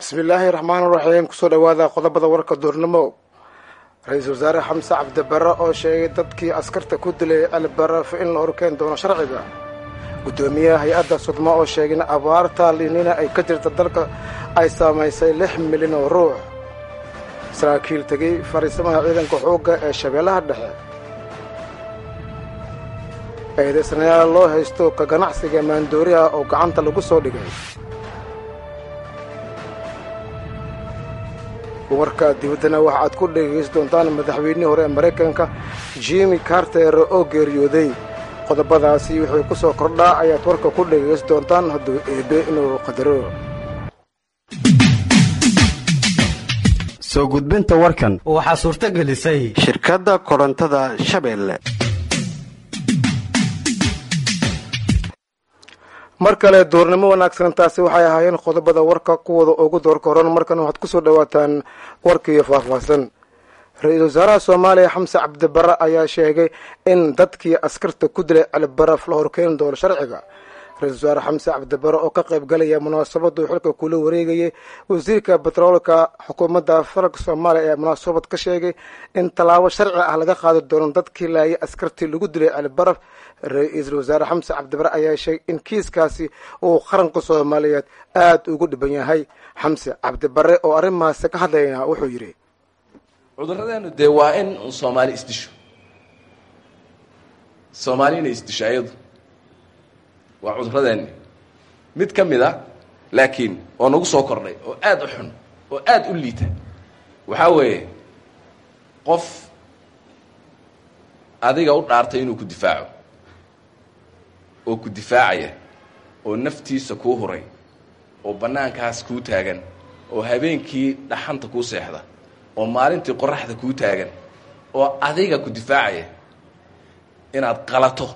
bismillaahi raxmaan raxiim kusoo dhowaada qodobada warka duurnimo ra-iisul wasaare xamse cabdibare oo sheegay dadkii askarta ku dilay albaraf in la horkeen doono sharciga guddoomiyaha hay-adda sudmo oo sheegay in abaarta linina ay ka jirta dalka ay saamaysay lix milyan oo ruux saraakiil tegey fariisamaha ciidanka xoogga ee shabeellaha dhexe eedaysanayaal loo haysto ka ganacsiga maandooriha oo gacanta lagu soo dhigay warka dibaddana waxa aad ku dhegaysan doontaan madaxweynihii hore ee maraykanka jimi carter oo geeriyooday qodobadaasi wuxuu ku soo kordhaa ayaad warka ku dhegaysan doontaan hadduu eebe inuu qadaro soo gudbinta warkan waxaa suurto gelisay shirkadda korontada shabeelle mar kale duurnimo wanaagsan taasi waxay ahaayeen qodobada warka kuwada ugu doorka horan markan waxaad ku soo dhowaataan warkiiyo faahfaahsan ra-iisul wasaaraha soomaaliya xamse cabdibare ayaa sheegay in dadkii askarta ku dilay calibaraf la horkeeni doono sharciga ra-isul wasaare xamse cabdibare oo ka qayb galaya munaasabadu xilka kula wareegayay wasiirka betroolka xukuumadda federaalk soomaaliya ayaa munaasabad ka sheegay in tallaabo sharci ah laga qaadi doono dadkii laayay askartii lagu dilay calibaraf ra-iisul wasaare xamse cabdibare ayaa sheegay in kiiskaasi uu qaranka soomaaliyeed aada ugu dhiban yahay xamse cabdibare oo arrimaasi ka hadlayna wuxuu yidhi cuduradeenu dee waa in soomaali isdisho soomaali inay isdisho ayadu waa cuduradeeni mid ka mid a laakiin oo nagu soo kordhay oo aada u xun oo aada u liita waxaa weeye qof adiga u dhaartay inuu ku difaaco oo ku difaacaya oo naftiisa kuu huray oo bannaankaas kuu taagan oo habeenkii dhaxanta kuu seexda oo maalintii qoraxda kuu taagan oo adiga ku difaacaya inaad qalato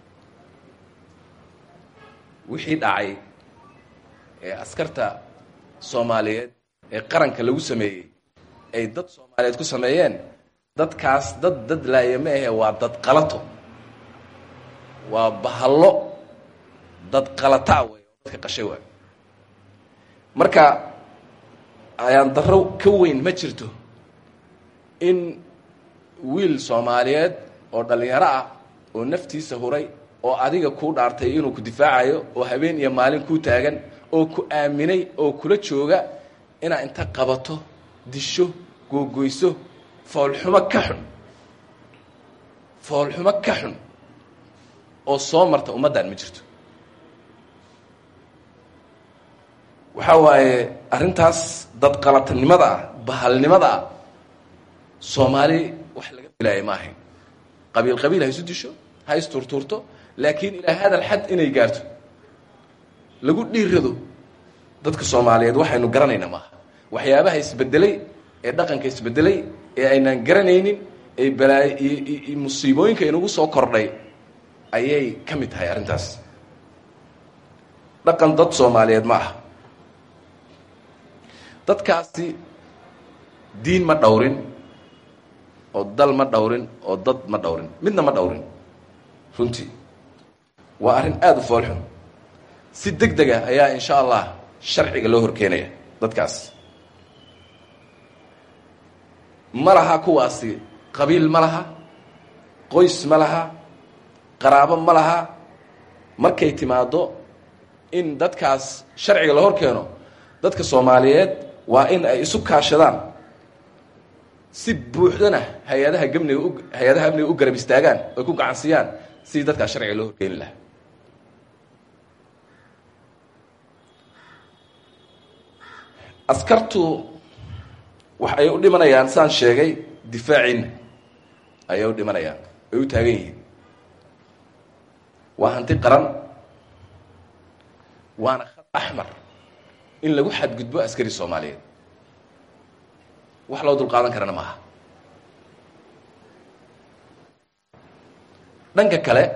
wixii dhacay ee askarta soomaaliyeed ee qaranka lagu sameeyey ay dad soomaaliyeed ku sameeyeen dadkaas dad dad laaya ma ahe waa dad qalato waa bahallo dad qalataa wey oo dadka qashay waay marka ayaan darro ka weyn ma jirto in wiil soomaaliyeed oo dhallinyaro ah oo naftiisa huray oo adiga kuu dhaartay inuu ku difaacayo oo habeen iyo maalin kuu taagan oo ku aaminay oo kula jooga inaad inta qabato disho googoyso foolxumo ka xun foolxumo ka xun oo soo marta ummaddan ma jirto waxaa waaye arrintaas dad qalatanimada ah bahalnimada ah soomaali wax laga filaaya ma ahayn qabiil qabiil ha isu disho ha isturtuurto laakiin ilaa hadal xad inay gaarto lagu dhiirado dadka soomaaliyeed waxaynu garanaynaa maaha waxyaabaha isbedelay ee dhaqanka isbedelay ee aynaan garanaynin ee balaayo iyo musiibooyinka inagu soo kordhay ayay ka mid tahay arrintaas dhaqan dad soomaaliyeed ma aha dadkaasi diin ma dhowrin oo dal ma dhowrin oo dad ma dhowrin midna ma dhowrin runtii waa arrin aada u foolxun si deg dega ayaa insha allah sharciga loo horkeenaya dadkaas ma laha kuwaasi qabiil ma laha qoys ma laha qaraabo ma laha markay timaado in dadkaas sharciga la hor keeno dadka soomaaliyeed waa in ay isu kaashadaan si buuxdana hay-adaha gamniga u hay-adaha amniga u garab istaagaan oy ku gacansiiyaan sidii dadkaas sharciga loo horkeeni lahaa askartu wax ay u dhimanayaan saan sheegay difaaciina ayay u dhimanayaan ay u taagan yihiin waa hanti qaran waana khad axmar in lagu xadgudbo askari soomaaliyeed wax loo dulqaadan karana maaha dhanka kale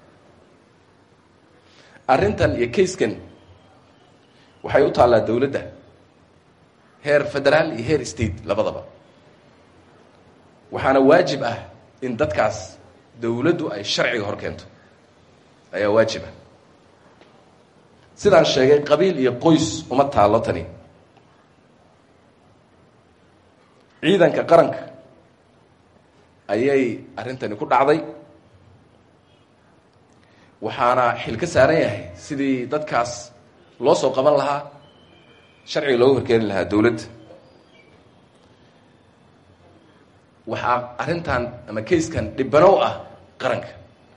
arrintan iyo kayskan waxay u taallaa dawladda heer federaal iyo heer state labadaba waxaana waajib ah in dadkaas dawladdu ay sharciga hor keento ayaa waajib ah sidaan sheegay qabiil iyo qoys uma taallo tani ciidanka qaranka ayay arrintani ku dhacday waxaana xil ka saaran yahay sidii dadkaas loo soo qaban lahaa sharciga loogu horkeeni lahaa dowladda waxaa arrintan ama kayskan dhibanow ah qaranka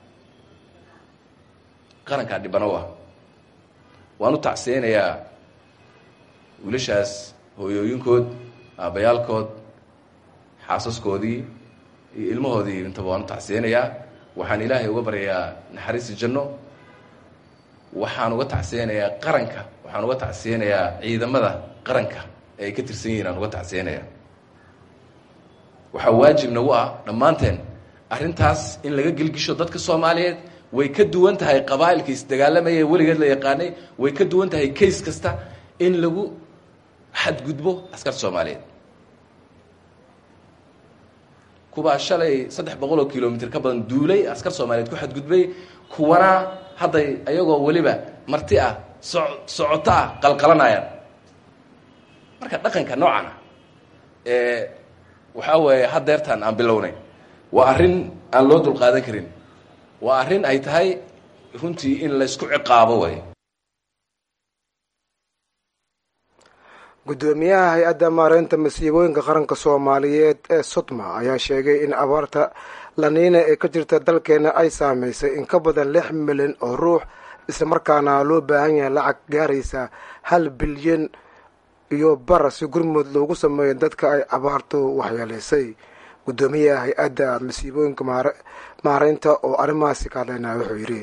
qarankaa dhibanow ah waan u tacsiyeynayaa wiilashaas hooyooyinkood aabbayaalkood xaasaskoodii iyo ilmahoodii intaba waan u tacsiyeynayaa waxaan ilaahay uga baryayaa naxariisi janno waxaan uga tacsiyeynayaa qaranka waxaan uga tacsiyeynayaa ciidamada qaranka ee ay ka tirsan yihiin aan uga tacsiyeynayaa waxaa waajib nagu ah dhammaanteen arrintaas in laga gelgisho dadka soomaaliyeed way ka duwan tahay qabaa'ilka isdagaalamaya weligeed la yaqaanay way ka duwan tahay kays kasta in lagu xadgudbo askarta soomaaliyeed kuwaa shalay saddex boqol oo kilomitr ka badan duulay askar soomaaliyeed ku xadgudbay kuwana hadday ayagoo weliba marti ah so socoto ah qalqalanayaan marka dhaqanka noocan ah ee waxaa weeye haddeertaan aan bilownay waa arrin aan loo dulqaadan karin waa arrin ay tahay runtii in laysku ciqaabo way guddoomiyaha hay-adda maareynta masiibooyinka qaranka soomaaliyeed ee sodma ayaa sheegay in abaarta laniina ee ka jirta dalkeena ay saameysay in ka badan lix milyan oo ruux islamarkaana loo baahan yahay lacag gaaraysa hal bilyan iyo bar si gurmud loogu sameeyo dadka ay abaartu waxyeeleysay guddoomiyaha hay-adda masiibooyinka maareynta oo arrimahaasi ka hadlaynaa wuxuu yidhi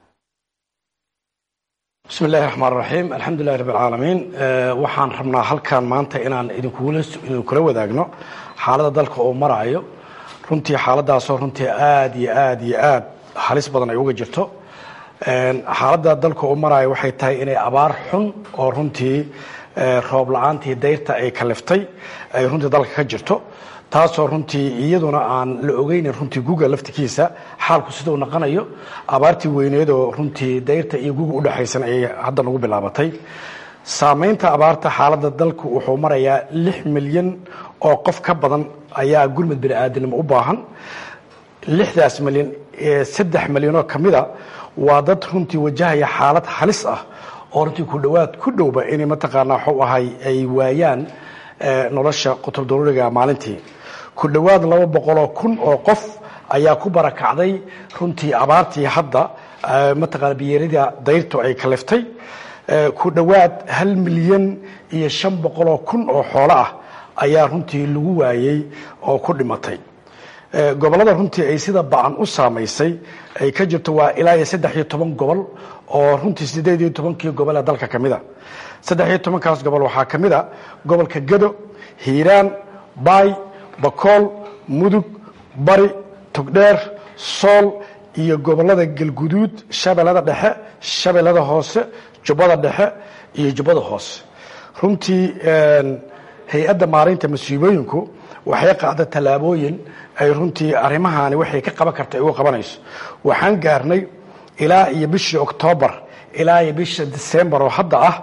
bismi illahi raxmaan raxiim alxamdulilahi rabb alcaalamiin waxaan rabnaa halkan maanta inaan idinkula wadaagno xaaladda dalka oo maraayo runtii xaaladaasoo runtii aada iyo aada iyo aad halis badan ay uga jirto xaaladda dalka oo maraayo waxay tahay inay abaar xun oo runtii roob la-aantii dayrta ay kaliftay ay runtii dalka ka jirto taasoo runtii iyaduna aan la ogeynin runtii guga laftikiisa xaalku siduu naqanayo abaartii weyneed oo runtii dayrta iyo guga udhexaysan ayay hadda nagu bilaabatay saamaynta abaarta xaaladda dalku wuxuu marayaa lix milyan oo qof ka badan ayaa gurmud bini aadamnimo u baahan lixdaas milyan saddex milyanoo kamida waa dad runtii wajahaya xaalad halis ah oo runtii ku dhowaad ku dhowba inay mataqaanaa waxuu ahay ay waayaan nolosha qutub daruuriga maalintii ku dhowaad laba boqoloo kun oo qof ayaa ku barakacday runtii abaartii hadda mataqaana biyeerida dayrtu ay kaliftay ku dhowaad hal milyan iyo shan boqoloo kun oo xoolo ah ayaa runtii lagu waayey oo ku dhimatay gobollada runtii ay sida ba-an u saamaysay ay ka jirto waa ilaa iyo saddex iyo toban gobol oo runtii sideed iyo tobankii gobol ee dalka ka mid a saddex iyo tobankaas gobol waxaa ka mid a gobolka gado hiiraan baay bakool mudug bari togdheer sool iyo gobollada galguduud shabeellada dhexe shabeellada hoose jubbada dhexe iyo jubbada hoose runtii hay-adda maareynta masiibooyinku waxay qaada tallaabooyin ay runtii arrimahaani waxay ka qaban karta ay uga qabanayso waxaan gaarnay ilaa iyo bishii oktoobar ilaa iyo bisha december oo hadda ah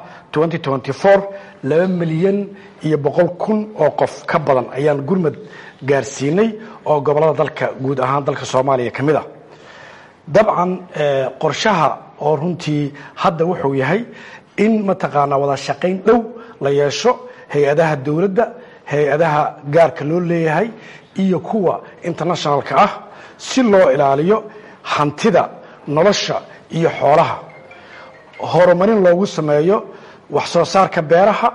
laba milyan iyo boqol kun oo qof ka badan ayaan gurmad gaarsiinay oo gobollada dalka guud ahaan dalka soomaaliya ka mid a dabcan qorshaha oo runtii hadda wuxuu yahay in mataqaanaa wada shaqayn dhow la yeesho hay-adaha dowladda hay-adaha gaarka loo leeyahay iyo kuwa internationalka ah si loo ilaaliyo hantida nolosha iyo xoolaha horumarin loogu sameeyo wax soo saarka beeraha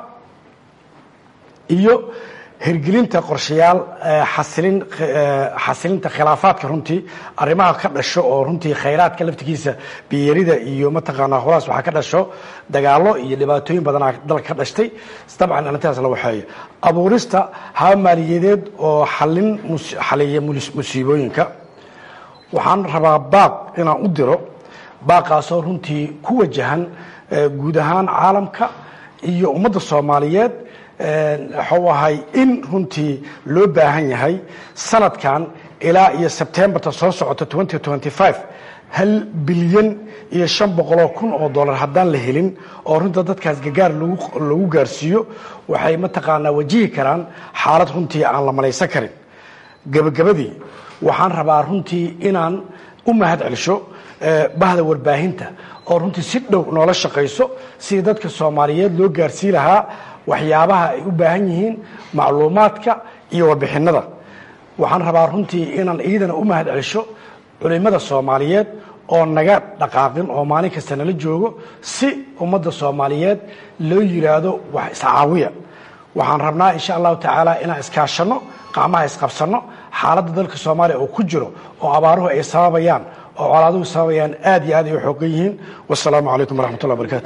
iyo hirgelinta qorshayaal xasilin xasilinta khilaafaadka runtii arrimaha ka dhasho oo runtii khayraadka laftigiisa biyerida iyo mataqaanaa holaas waxaa ka dhasho dagaalo iyo dhibaatooyin badanaa dalka ka dhashtay dabcan arrintaas la waxeeyo abuurista haba maaliyadeed oo xalin xaliya musiibooyinka waxaan rabaa baaq inaan u diro baaqaasoo runtii ku wajahan guud ahaan caalamka iyo ummadda soomaaliyeed waxuu ahay in runtii loo baahan yahay sanadkan ilaa iyo sebtembarta soo socota hal bilyan iyo shan boqoloo kun oo dollar haddaan la helin oo runta dadkaas gagaar lagu gaarsiiyo waxay mataqaanaa wajihi karaan xaalad runtii aan la malaysan karin gebagabadii waxaan rabaa runtii inaan u mahad celsho bahda warbaahinta oo runtii si dhow noola shaqayso sidii dadka soomaaliyeed loo gaarsii lahaa waxyaabaha ay u baahan yihiin macluumaadka iyo warbixinada waxaan rabaa runtii inaan iidana u mahad celsho culimada soomaaliyeed oo naga dhaqaaqin oo maalin kasta nala joogo si ummadda soomaaliyeed loo yidhaahdo wax iscaawiya waxaan rabnaa insha allahu tacaala inaan iskaashanno qacmaha isqabsanno xaaladda dalka soomaaliya oo ku jiro oo abaaruhu ay sababayaan oo colaaduhu sababayaan aad iyo aad ay u xoogan yihiin wasalaamu calaykum waraxmatullah barakaatu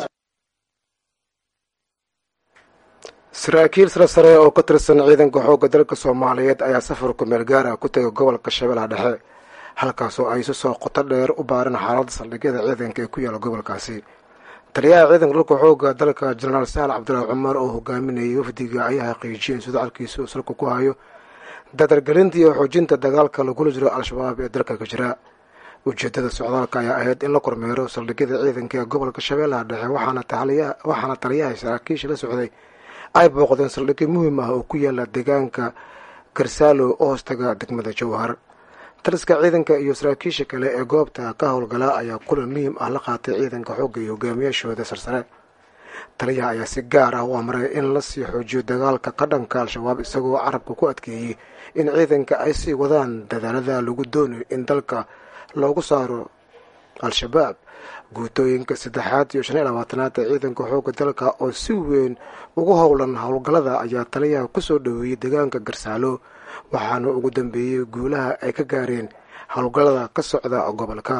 saraakiil sare sare oo ka tirsan ciidanka xoogga dalka soomaaliyeed ayaa safar kumeel gaar ah ku tegay gobolka shabeellaha dhexe halkaasoo ay si soo qoto dheer u baareen xaaladda saldhigyada ciidanka ee ku yaala gobolkaasi taliyaha ciidanka dhulka xoogga dalka jenaraal sahal cabdulaahi cumar oo hogaaminayay wafdiga ayaa xaqiijiyeen sudacalkiisa uu salka ku hayo dadargelinta iyo xoojinta dagaalka lagula jiro al-shabaab ee dalka ka jira ujeedada socdaalka ayaa ahayd in la kormeero saldhigyada ciidanka ee gobolka shabeellaha dhexe waxaana taliyaha saraakiisha la socday ay booqdeen saldhigyo muhiim ah oo ku yaala deegaanka garsaalo oo hoostaga degmada jowhar taliska ciidanka iyo saraakiisha kale ee goobta ka howlgala ayaa kulan muhiim ah la qaatay ciidanka xoogga iyo hogaamiyaashooda sarsare taliyaha ayaa si gaar ah u amray in la sii xoojiyo dagaalka ka dhanka al-shabaab isagoo carabka ku adkeeyey in ciidanka ay sii wadaan dadaalada lagu doonayo in dalka loogu saaro al-shabaab guutooyinka saddexaad iyo shan iyo labaatanaad ee ciidanka xoogga dalka oo si weyn ugu howlan howlgallada ayaa taliyaha kusoo dhoweeyey deegaanka garsaalo waxaana ugu dambeeyey guulaha ay ka gaareen howlgallada ka socda gobolka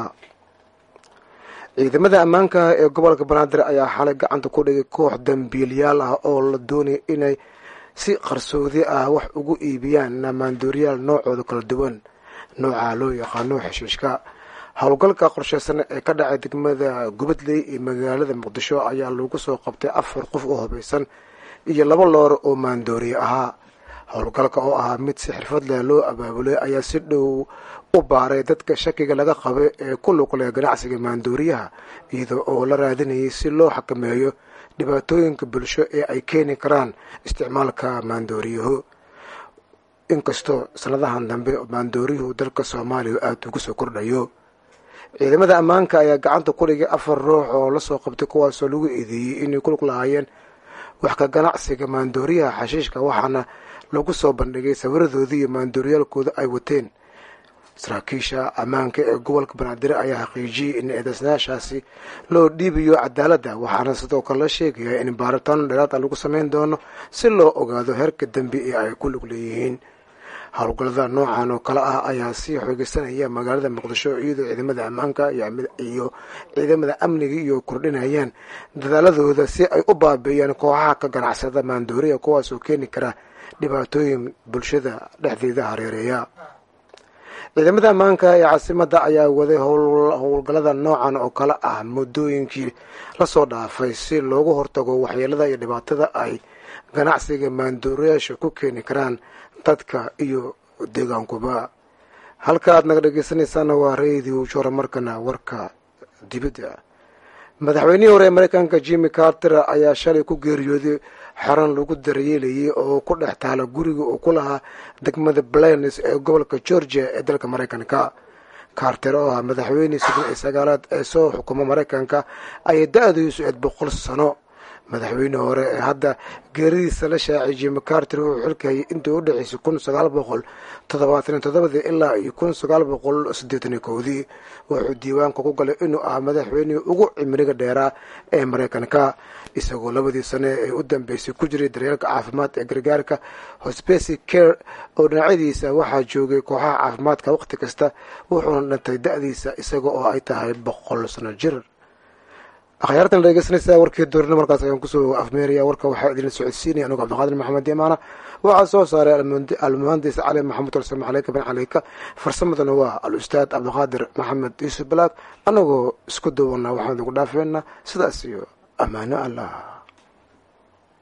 ciidamada ammaanka ee gobolka banaadir ayaa xalay gacanta ku dhigay koox dambiilyaal ah oo la doonaya inay si qarsoodi ah wax ugu iibiyaan maandooriyaal noocooda kala duwan nooca loo yaqaano xeshiishka howlgalka qorsheysan ee ka dhacay degmada gubadley iyo magaalada muqdisho ayaa lagu soo qabtay afar qof oo hubaysan iyo laba loor oo maandooriye ahaa howlgalka oo ahaa mid si xirfad leh loo abaabulay ayaa si dhow u baaray dadka shakiga laga qaba ee ku luqleh ganacsiga maandooriyaha iyada oo la raadinayay si loo xakameeyo dhibaatooyinka bulsho ee ay keeni karaan isticmaalka maandooriyahu inkastoo sanadahan dambe maandooriyuhu dalka soomaaliya aada ugu soo kordhayo ciidamada ammaanka ayaa gacanta ku dhigay afar ruux oo lasoo qabtay kuwaasoo lagu eedeeyey inay ku lug lahaayeen wax ka ganacsiga maandooriyaha xashiishka waxaana lagu soo bandhigay sawiradoodii iyo maandooriyaalkooda ay wateen saraakiisha ammaanka ee gobolka banaadir ayaa xaqiijiyey in eedeysnayaashaasi loo dhiibayo cadaaladda waxaana sidoo kale la sheegayaa in baaritaano dheeraada lagu samayn doono si loo ogaado heerka dembi ee ay ku lug leeyihiin howlgallada noocan oo kale ah ayaa sii xoogeysanaya magaalada muqdisho iyadoo ciidamada ammaanka iyo ciidamada amniga iyo kordhinayaan dadaaladooda si ay u baabeeyaan kooxaha ka ganacsada maandooriya kuwaasoo keeni kara dhibaatooyin bulshada dhexdeeda hareereeya ciidamada ammaanka ee caasimada ayaa waday howlgallada noocan oo kale ah muddooyinkii lasoo dhaafay si loogu hortago waxyeelada iyo dhibaatada ay ganacsiga maandooriyaasha ku keeni karaan dadka iyo deegaankuba halka aad naga dhegeysanaysaana waa radio jora markana warka dibadda madaxweynihii hore ee mareykanka jimmy carter ayaa shalay ku geeriyooday xaran lagu daryeelayay oo ku dhex taala guriga uu ku lahaa degmada blanes ee gobolka georgia ee dalka mareykanka carter oo ah madaxweynihii soddon iyo sagaalaad ee soo xukuma mareykanka ayay da-diisu eed boqol sano madaxweyne hore ee hadda geeridiisa la shaacay jimmy carter wuxuu xilkayay intii u dhexaysay kun sagaal boqol toddobaatan toddobadii ilaa iyo kun sagaal boqol siddeetan kowdii wuxuu diiwaanka ku galay inuu ah madaxweynihii ugu cimriga dheeraa ee mareykanka isagoo labadii sane ee u dambeysay ku jiray daryeelka caafimaad ee gargaarka hospeci care oo dhinacyadiisa waxaa joogay kooxaha caafimaadka wakhti kasta wuxuuna dhintay da-diisa isaga oo ay tahay boqol sano jir akhyaartan la dhegeysanaysaa warkii doorina markaas ayaan kusoo afmeeraya warka waxaa idinla socodsiinaya anugu cabdiqaadir maxamed imaana waxaa soo saaray almuhandis cali maxamed alsam caleyka bin caleyka farsamadana waa al-ustaad cabdiqaadir maxamed yuusuf balaag anagoo isku duwana waxaan idinku dhaafeynaa sidaas iyo ammaano allah